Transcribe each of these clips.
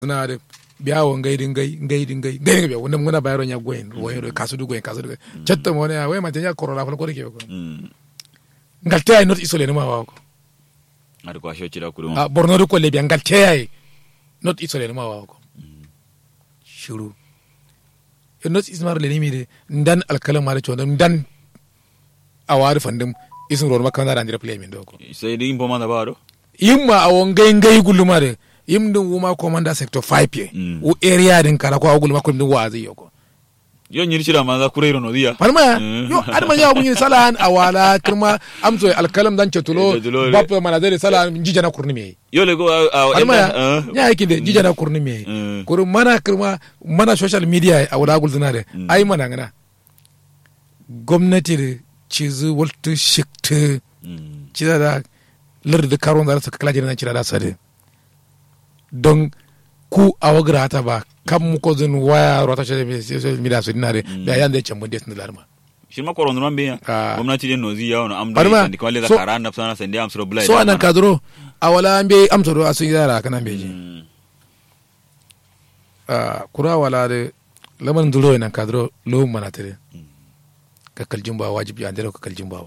na da biya wa ngai din ngai ngai din ngai ngai biya wannan muna bayar ya goyin wayo kasu du goyin kasu du chatta mo ne wai ma tanya corona ko ko ke ko ngal tay not isole ne ma wa ko ari ko asho chira kudu a borno du ko le biya ngal tay not isole ne ma wa ko shuru yo not ismar le ni mi de ndan alkalam ma da chondo ndan awari fandum isun ro makka na dandira play min do ko sai din bo mana baro yimma awon ngai ngai guluma de yim din wuma commander sector 5 ye Mm. u area din kala ko aguluma ko din wazi yoko yo nyiri chira manza kureiro no dia palma Mm. yo adama ya bunyi salan awala kirma amso alkalam dan cetulo Cetulo le. bap mana dare salan jijana kurni me yo le go a palma ya nya yake de jijana kurni me Mm. kuru mana kirma mana social media awala gulzina de ai mana ngana gwamnati da cizu waltu shikta cida da larda karon da suka kala jiran cida da sare don ku a wagra ta ba kan mu ko zin waya rota shi social media su dinare da yan da ya cambu des na larma shi ma koron man be ya Ah. gwamnati den nozi ya no am Bari da ma, sandi kwale da so- kara na sana sandi am sro bulai so anan kadro a wala an be amsa do asun yara kana be ji a kura wala de laman duro nan kadro lo mana tare ka kaljin ba wajibi an dare ka kaljin ba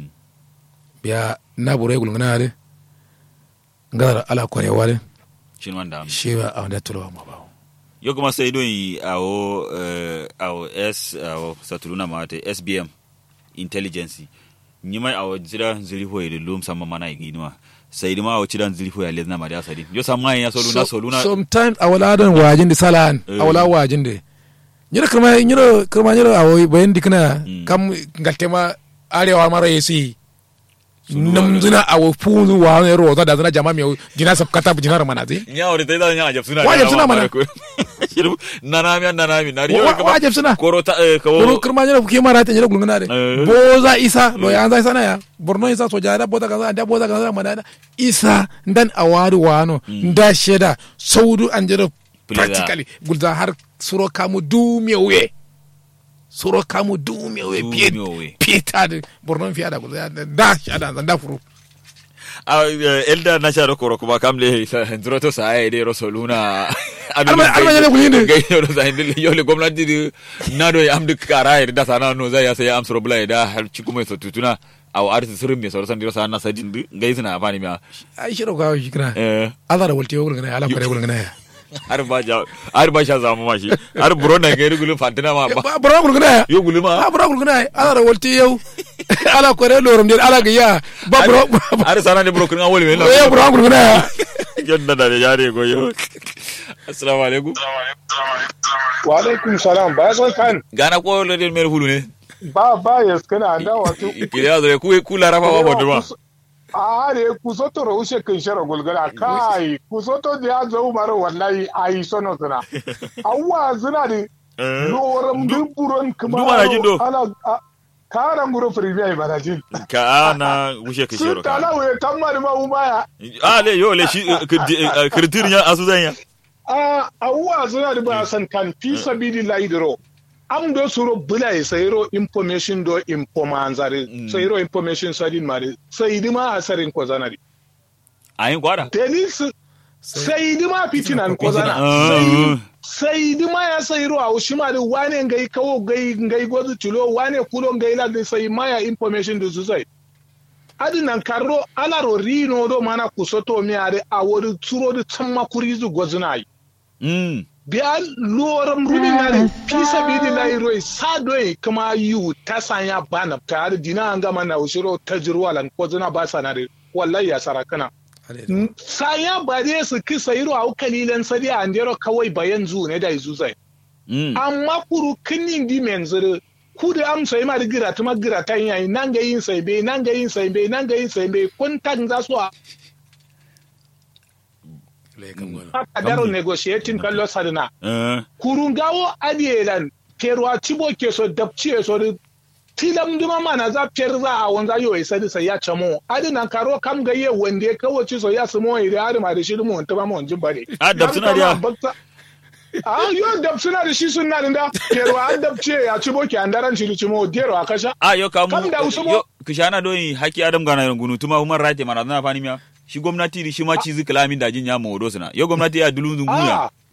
biya na bure gulngana de ngadar ala kore wale shi man da shi ba a wanda tulo ma ba yo kuma sai don yi awo eh, awo s awo satuluna mate sbm intelligence nyima awo jira zili ho ile lum sama mana iginwa sai dima awo chidan zili ho ya lezna ma da sadi yo sama ya soluna soluna sometimes a wala don wajin da salan a wala wajin da nyira kuma nyira kuma nyira a wai bayan dikna Mm. kam galtema arewa mara yesi Sulu namzuna a wa funu wa ne ro da zana jama mi jina sab kata jina ramana zi nya ore tai da nya jab suna Wa jab suna mana. shiru nanami an nanami nari yo wa kuma wajib suna koro ta eh, kuro kawo kirma nyira kuke mara ta nyira gulungana de Eh. boza isa lo ya anza sana ya borno isa so jada boza kaza da boza kaza mana isa ndan awari wano nda sheda saudu anjira Pleda. practically gulda har suro kamu dumewe suro kamu dumewe piye Dumewe. piyeta de borno fiya da gulda da shada da furu Ah, eh, elda na sharo koro kuma kamle ndro to sa ai de rosoluna Alma- alma yana kulinde. gai yo sa indil yo le gwamnati di na do am dik kara ir da sana no zai ya sai am soro bula da har ci kuma so tutuna aw arti sirin me soro san diro sana sa din gai suna bani ma ai shiro ka shi kana eh ala da walti gulungana ala kare gulungana ya har ba ja har ba sha zamu ma shi har buro na gai gulu fantina ma ba borno gulungana ya yo gulu ma a bura gulungana ya ala da walti yau ala kare lorum de ala ga ya ba bro har sana ne buro kun awol me ya bura gulungana ya yanda da yare go yo assalamu alaikum wa alaikum salam ba san kan gana ko le mer hulu ne ba ba ya skana da wato kile ya zo ku ku lara fa ba bodu ma a ne ku soto ro ushe kin shara gulgara kai ku soto da ya zo maro wallahi ai sono suna awwa zuna di loram duburon kuma du mana jin do? ala a- karan guro firbiya ba da jin ka ana wushe ka shiro sun tala ka we tamma ma umaya a le yo le shi kritir ya asu zanya a awwa zuna di ba san kan fi sabilillahi diro am do suro bula e sayro information do informanzare sayro information sadin mare sayidi ma asarin ko zanari ayin kwada delis sayidi ma fitinan ko zana Ah. sayidi ma ya sayro a ushima da wane ngai kawo gai ngai gozu tulo wane kulo ngai la de sai ma ya information do su sai adinan karro alaro rino do mana kusoto mi are a wori turo do tamma kurizu gozunai mm biya loram rumi nare fisa bidi na iroi sadoi kuma yu ta sanya bana ta har dina an gama na ushiro ta jirwa lan ko zuna ba sanare wallahi ya sarakana sanya ba dai su kisa iro au kalilan sadi an dero kawai bayan zu ne da izu zai mm amma kuru kinin di menzere ku da am sai ma da gira tuma gira tan yayi nan ga yin sai be nan ga yin sai be nan ga yin sai be kun tan za su a daro negotiating kallo sadina eh kurungawo adielan perwa tibo ke so dabci so di tilam duma mana za per za a wanza yo isa di sai ya chamo adi nan karo kam ga ye wande kawo ci so ya sumo ire adi ma da shi mu ta ba mu jin bare Ah, dab suna diya. a yo dab suna da shi sunna da perwa an dabce ya cibo ke andaran shi cimo dero akasha a yo kamu Kam da usumo. yo kishana do yi haki adam gana gunu tuma human right mana na fani miya shi gwamnati shi ma cizi kalamin da jin ya modo suna yo gwamnati ya dulun zunguya